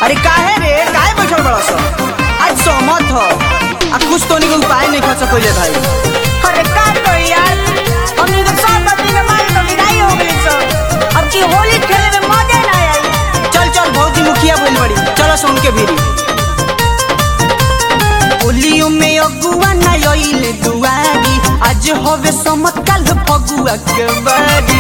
अरे काहे रे काहे बैठल बड़ा सा आज सहमत हो आ कुछ तो निके उपाय नहीं कर सकोले भाई अरे का करी यार हम इधर सब बत्ती में मार तो विदाई हो गई सब अब की होली खेले में मजा ना आई चल चल भौजी मुखिया बोल बड़ी चलो सुन के भीरी होलियो में अगुआ ना आइले दुआरी आज होवे समत कल फगुआ के बारी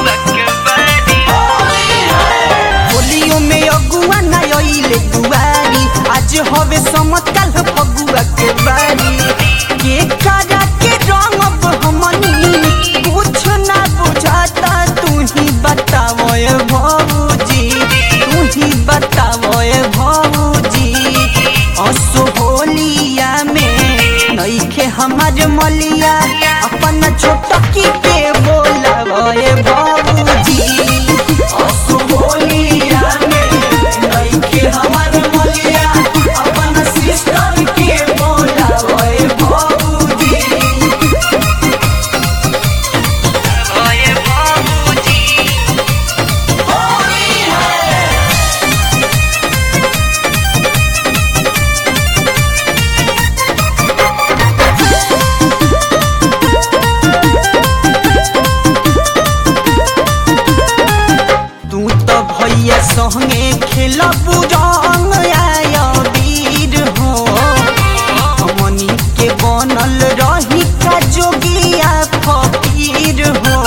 होलियो में अगुआ ना आइले दुआरी आज होवे समत कल फगुआ के बारी के करा के रंग अब हमनी कुछ ना बुझाता तू ही बताओ ए भौजी तू ही बताओ ए भौजी असो होलिया में नईखे हमार मलिया अपन छोटकी के बोलावो ए भौजी असो होलिया में नईखे हमार मलिया अपन सिस्टर के बोलावो ए भौजी तू तो भैया संगे खेलब रंग आया वीर हो हमनी के बनल रही का जोगिया फकीर हो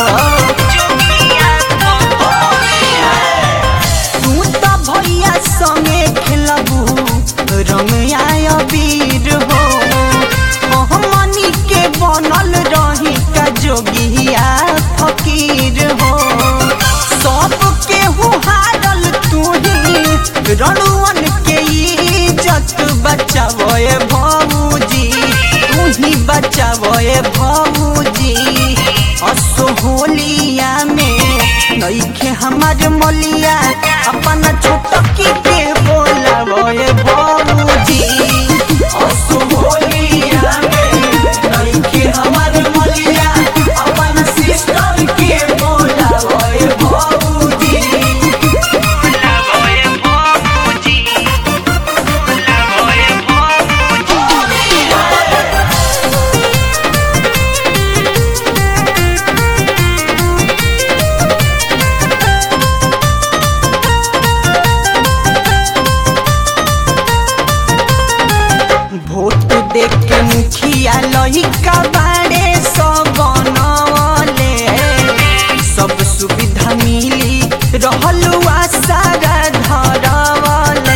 तू तो भैया संगे खेलब रंग आया वीर हो हमनी के बनल रही का जोगिया फकीर हो सब केहू हारल तू ही रणुअन के इज्जत बचावो भौजी तू ही बचावो भौजी असो होलिया में नईखे हमार मलिया अपन छोटकी के बोलावो भौजी असो होलिया में नईखे हमार मलिया अपन सिस्टर के बोलावो भौजी भोट देख के मुखिया लहिका बाड़े सब बनवले सब सुविधा मिली रहल सारा धरवले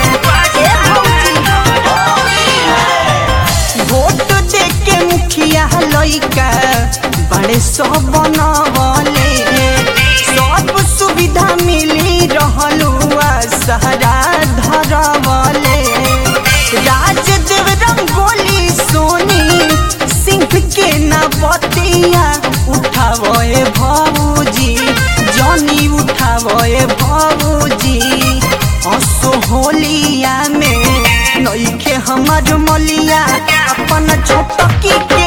भोट देख के मुखिया लइका बड़े सब बनवले सब सुविधा मिली रहल सारा धरवले राजदेव रंगोली सोनी सिंह के ना बतिया उठावे भौजी जनी उठावे भौजी असो होलिया में नईखे हमार मलिया अपन छोटकी के